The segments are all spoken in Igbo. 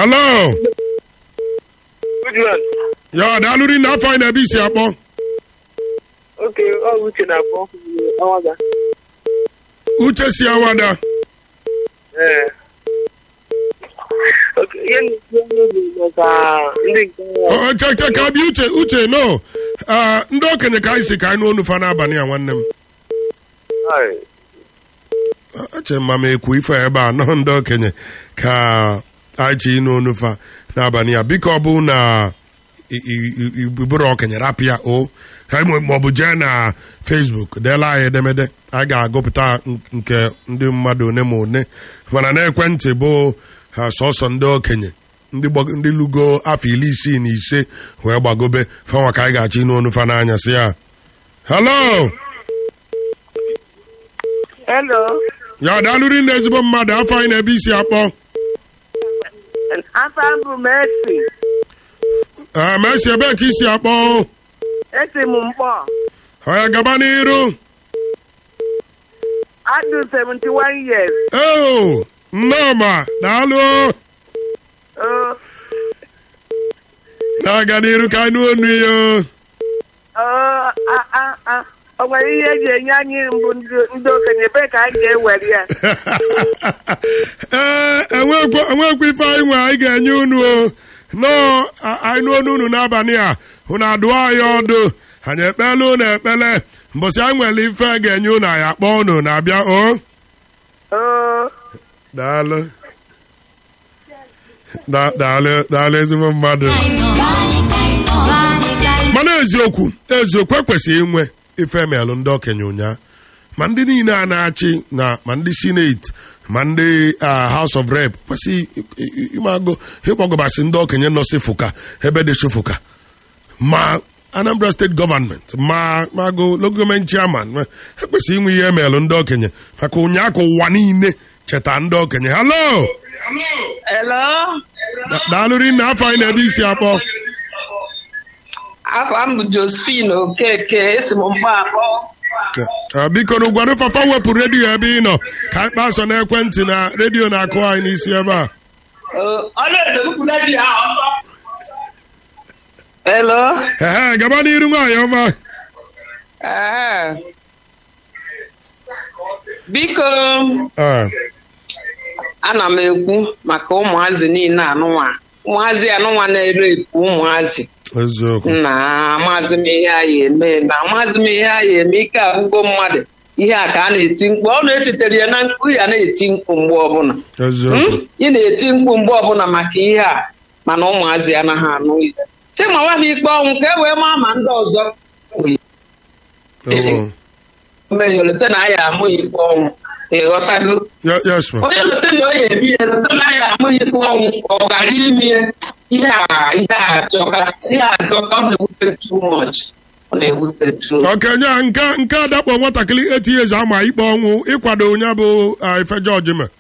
hello Goodman. ya daalụ rinne afọ anyị na-ebe isi akpọ Okay, ọ bụ Uche na-akpọ Awaga. uche si awada Ee. Okay, ihe na-ekwu ọnụ bụ maka ndị nke Ọ- ọ, che- che- ka bịa uche uche no Ah, ndị okenye ka anyị si ka anyị nụ onu fa n'abalị a nwanne m Ai, eche mma m ekwu ife ebe a nọ ndị okenye ka anyị chi ịnụ onu fa n'abalị a biko ọ bụ na i- i- i- i- bụrụ okenye rapụ ya o ma ọ bụ jee na facebook deela anyị edemede anyị ga-agụpụta nke ndị mmadụ one ma one mana n'ekwentị bụ ha sọsọ ndị okenye ndị gbag- ndị lugo afọ iri isii na ise wee gbagobe fanwa ka anyị ga-achọ ịnụ onu fa n'anya si ya hello Hello. ya daalụri na ezigbo mmadụ afọ anyị na-ebe isi akpọ Afa bụ Mercy. ee ma esi ebe ka isi akpọ Esi m mkpọ. ọya gaba n'iru Adụ 71 years. eo nnọọma daalụ Oh, na-aga n'iru ka anụ onu ya oh, ah, ah, ah. O nwere ihe eji enye anyị mbụ ndị ndị okenye ebe ka anyị ga-ewere ya. ee enwekwa enwekwa ife anyị nwe anyị ga-enye unu o nọọ a- anyị nụ onu unu n'abalị a unu adụọ anyị ọdụ anyị ekpele unu ekpele mbọsị anyị nwere ife ga-enye unu anyị akpọ unu na-abịa o Oh, daalụ Da- daalụ daalụ ezigbo mmadụ mana eziokwu eziokwu ekwesịghị inwe ife emelụ ndị okenye ụnyaa ma ndị niile a na-achị na ma ndị sineti ma ndị ah, house of rep kwesịghị i- i- ịmago ịkpọgobasị ndị okenye nọsị fụka ebe dị fụka ma anambra steeti gọvanment ma mago logoment chairman ma- ekwesịghị inwe ihe emelụ ndị okenye maka ụnyaa ka ụwa niile cheta ndị okenye halo Hello. Da- daalụ rinne afọ anyị na-ebe isi akpọ Afọ m bụ Josephine Okeke, esi m mgba akpọ. Ah, biko na ụgwado fafa wepụ redio ebe ị nọ ka anyị kpaa sọ n'ekwentị na redio na-akụ anyị n'isi ebe a Ọla edo bupụla ji ha ọsọ. Hello. ehe gaba n'iru nwaanyị ọma Ee. Biko, Ah, ana m ekwu maka ụmụazị niile anụnwa. Ụmụazị anụnwa na-ere epu ụmụazị. eziokwu na amaazị m ihe anyị eme na amaazị m ihe anyị eme ike agwụgo mmadụ ihe a ka a na-eti mkpu ọ na-echetara ya na mkpu ya na-eti mkpu mgbe ọbụla eziokwu Hmm? ị na-eti mkpu mgbe ọbụla maka ihe a mana ụmụazị anaghị anụ ihe si ma nwa m ikpe ọnwụ ka e wee maa ma ndị ọzọ Oh, mmenye olete na aya amụ ya ikpe ọnwụ ịghọtago ye- yes ma onye lote na onye ebi ya lote na aya amụ ya ikpe ọnwụ ọ gara ime ya ihe a ihe a achọka ihe a achọka ọ na-ewute too much ọ na-ewute too okenye a nke nke adakpọ nwatakịrị eti years ama ikpe ọnwụ ịkwado onye bụ ah, ife jọji ma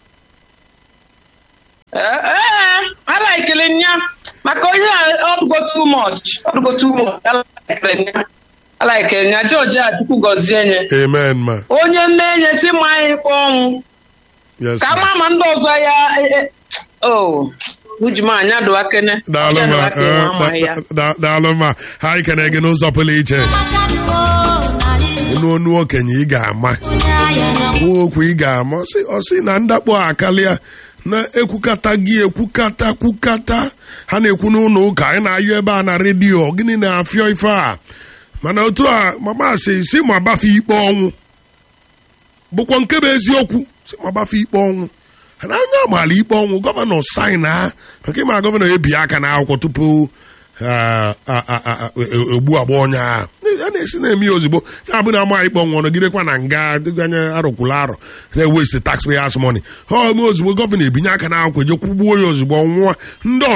ee alaikiri nya maka onye a ọdụgo too much ọdụgo too much alaikiri nya alaikiri nya jọji a chukwu gọzie nye amen ma onye nne enye si ma anyị kpọọ ọnwụ yes ka ma. ama ma ndị ọzọ ya e- e- o ujuma anya dụwa kene daalụ Anya ma dụwa kene, eh, ama ya. da- da- daalụ ma ha anyị kene gị n'ụzọ pụrụ iche ịnụ onu okenye ị ga-ama kwuo okwu ị ga-ama ọ sị- ọ sị na ndakpọ akalịa na-ekwukata gị ekwukata kwukata ha na-ekwu n'ụlọ ụka anyị na-ayọ ebe a na redio gịnị na-afịọ ife a mana otu a mama sị si ma gbafe ikpe ọnwụ bụkwa nke bụ eziokwu si ma gbafe ikpe ọnwụ ha na anya amaala ikpe ọnwụ gọvanọ sain ha maka ịma gọvanọ ebi aka n'akwụkwọ tupu ah, ah, ah, ah, e- egbu agba onye a a na-esi na-eme ya ozugbo ya bụ na ama ikpe ọnwụ nọgidekwa na nga dịganye arụkwụla arọ na-ewesti taxpayers money ha ome ozugbo gọvanọ ebinye aka n'akwụkwọ je kwụgbuo ya ozugbo ọ nwụọ ndị